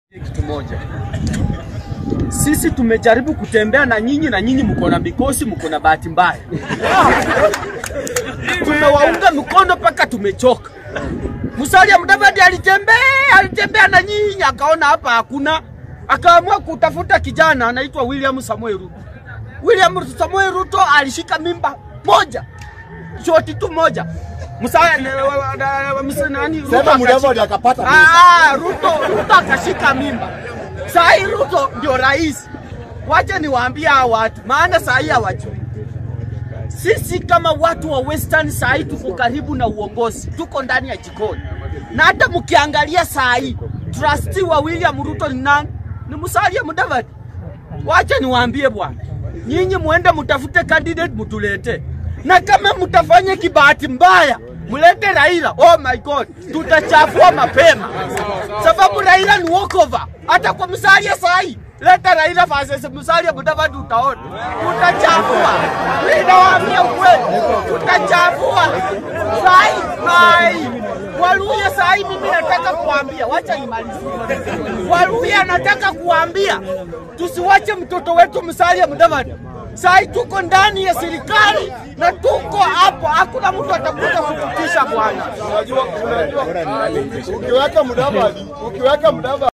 Kitu moja, sisi tumejaribu kutembea na nyinyi na nyinyi mko na mikosi, mko na bahati mbaya. Tumewaunga mkono mpaka tumechoka. Musalia Mudavadi alitembea alitembea na nyinyi, akaona hapa hakuna, akaamua kutafuta kijana anaitwa William Samuel Ruto. William Samuel Ruto alishika mimba moja, shoti tu moja. Musalia nani? Ruto Sema Mudavadi akashika- akapata mimba. Ah, Ruto, Ruto akashika mimba. Saa hii Ruto ndio rais. Wacha niwaambie hawa watu, maana saa hii hawajui. Sisi kama watu wa Western saa hii tuko karibu na uongozi, tuko ndani ya jikoni, na hata mkiangalia saa hii trustee wa William Ruto ni nani? Ni Musalia Mudavadi. Wacha niwaambie bwana, nyinyi muende mtafute candidate mtulete, na kama mtafanya kibahati mbaya mlete Raila. Oh my God, tutachafua mapema, sababu Raila ni walkover. Hata kwa Musalia sahi, leta Raila versus Musalia Mudavadi, utaona tutachafua. Ninawaambia ukweli, tutachafua sahi sahi. Waluya sahi, mimi nataka kuambia, wacha nimalizie. Waluya nataka kuambia tusiwache mtoto wetu Musalia Mudavadi. Sahi tuko ndani ya serikali na tuko hapo, hakuna mtu atakuja kututisha bwana. Unajua, unajua, ukiweka Mudavadi, ukiweka Mudavadi